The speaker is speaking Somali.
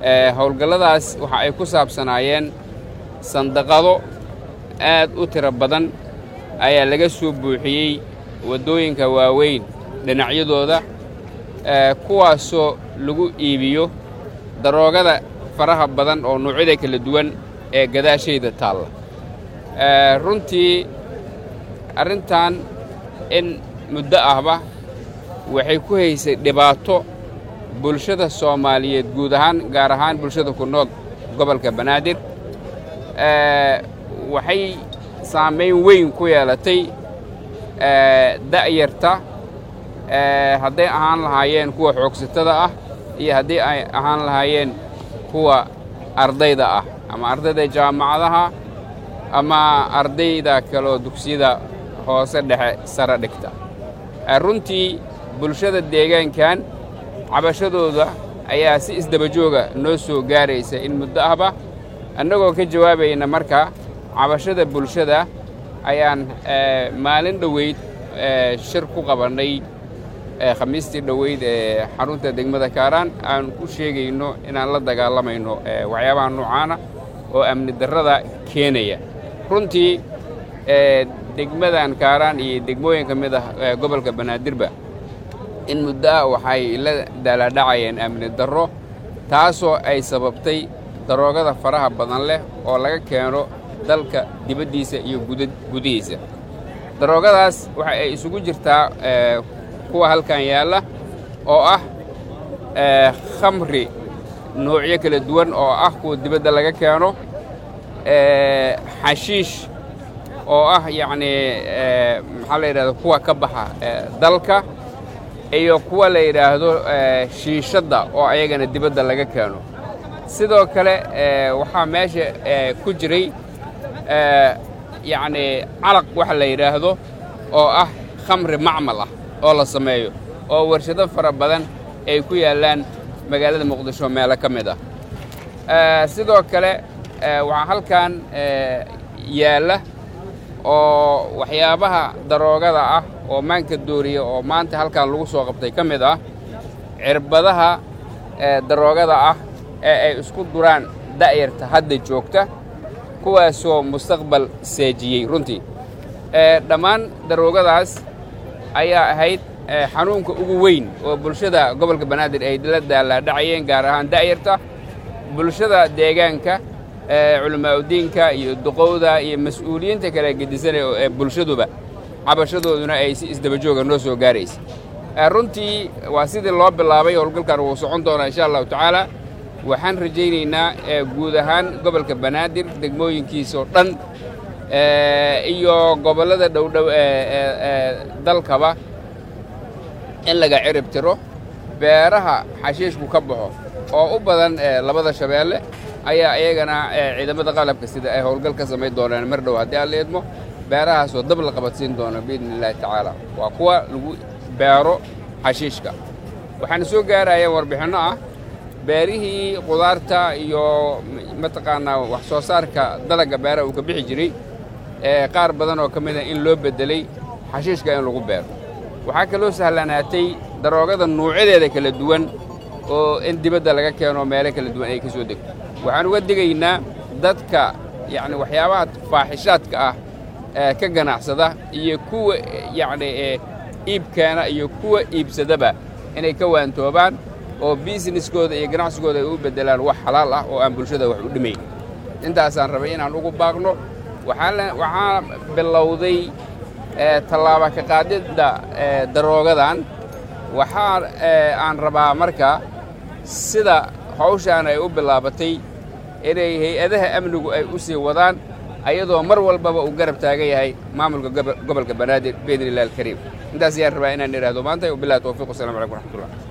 howlgalladaas waxa ay ku saabsanaayeen sandaqado aad u tiro badan ayaa laga soo buuxiyey waddooyinka waaweyn dhinacyadooda kuwaasoo lagu iibiyo daroogada faraha badan oo noocyada kala duwan ee gadaashayda taalla runtii arrintan in muddo ahba waxay ku haysay dhibaato bulshada soomaaliyeed guud ahaan gaar ahaan bulshada ku nool gobolka banaadir waxay saamayn weyn ku yeelatay da'yarta hadday ahaan lahaayeen kuwa xoogsatada ah iyo haddii ay ahaan lahaayeen kuwa ardayda ah ama ardayda jaamacadaha ama ardayda kaloo dugsiyada hoose dhexe sare dhigta runtii bulshada deegaankan cabashadooda ayaa si isdabajooga noo soo gaaraysa in muddo ahba annagoo ka jawaabayna marka cabashada bulshada ayaan maalin dhoweyd shir ku qabannay khamiistii dhoweyd ee xarunta degmada kaaraan aan ku sheegayno inaan la dagaalamayno waxyaabaha noocaana oo amni darrada keenaya runtii degmadan kaaraan iyo degmooyin ka mid ah gobolka banaadirba in muddo ah waxay la daaladhacayeen amni darro taasoo ay sababtay daroogada faraha badan leh oo laga keeno dalka dibaddiisa iyo gudihiisa daroogadaas waxa ay isugu jirtaa kuwa halkan yaalla oo ah khamri noocyo kala duwan oo ah kuwa dibadda laga keeno xashiish oo ah yacnii maxaa la yidhahda kuwa ka baxa dalka iyo kuwa la yidhaahdo shiishadda oo ayagana dibadda laga keeno sidoo kale waxaa meesha ku jiray yacnii calaq waxa la yidhaahdo oo ah khamri macmal ah oo la sameeyo oo warshado fara badan ay ku yaallaan magaalada muqdisho meelo ka mid ah sidoo kale waxaa halkan yaalla oo waxyaabaha daroogada ah oo maanka dooriya oo maanta halkan lagu soo qabtay ka mid ah cirbadaha daroogada ah ee ay isku duraan da'yarta hadda joogta kuwaasoo mustaqbal seejiyey runtii dhammaan daroogadaas ayaa ahayd xanuunka ugu weyn oo bulshada gobolka banaadir ay la daalaadhacayeen gaar ahaan da'yarta bulshada deegaanka culamaauddiinka iyo duqowda iyo mas-uuliyiinta kale gedisanaya ee bulshaduba cabashadooduna ay si isdabajooga noo soo gaaraysa runtii waa sidii loo bilaabay howlgalkan wuu socon doonaa insha allahu tacaala waxaan rajaynaynaa guud ahaan gobolka banaadir degmooyinkiisoo dhan iyo gobollada dhowdhow ee dalkaba in laga cirib tiro beeraha xashiishku ka baxo oo u badan labada shabeelle ayaa iyagana ciidamada qalabka sida ay howlgal ka samayn doonaan mar dhow haddii aan la idmo beerahaasoo dab la qabadsiin doono biidni illaahi tacaala waa kuwa lagu beero xashiishka waxaana soo gaarayaan warbixinno ah beerihii qudaarta iyo mataqaanaa wax soo saarka dalagga beeraha uu ka bixi jiray qaar badan oo ka mid a in loo beddelay xashiishka in lagu beero waxaa kaloo sahlanaatay daroogada nuucyadeeda kala duwan oo in dibadda laga keeno meelo kala duwan ay ka soo degto waxaan uga digaynaa dadka yacni waxyaabaha faaxishaadka ah ee ka ganacsada iyo kuwa yacni iibkeena iyo kuwa iibsadaba inay ka waantoobaan oo biisneskooda iyo ganacsigooda ay u beddelaan wax xalaal ah oo aan bulshada wax u dhimayn intaasaan rabay inaan ugu baaqno waxaa bilowday tallaaba ka qaadidda daroogadan waxaa aan rabaa marka sida hawshaan ay u bilaabatay inay hay-adaha amnigu ay u sii wadaan ayadoo mar walbaba uu garab taagan yahay maamulka gobolka banaadir biidni illahi alkariim intaas ayaan rabaa inaan idhaahdo maanta wabillahi towfiiq wasalamu calaykum waraxmatullah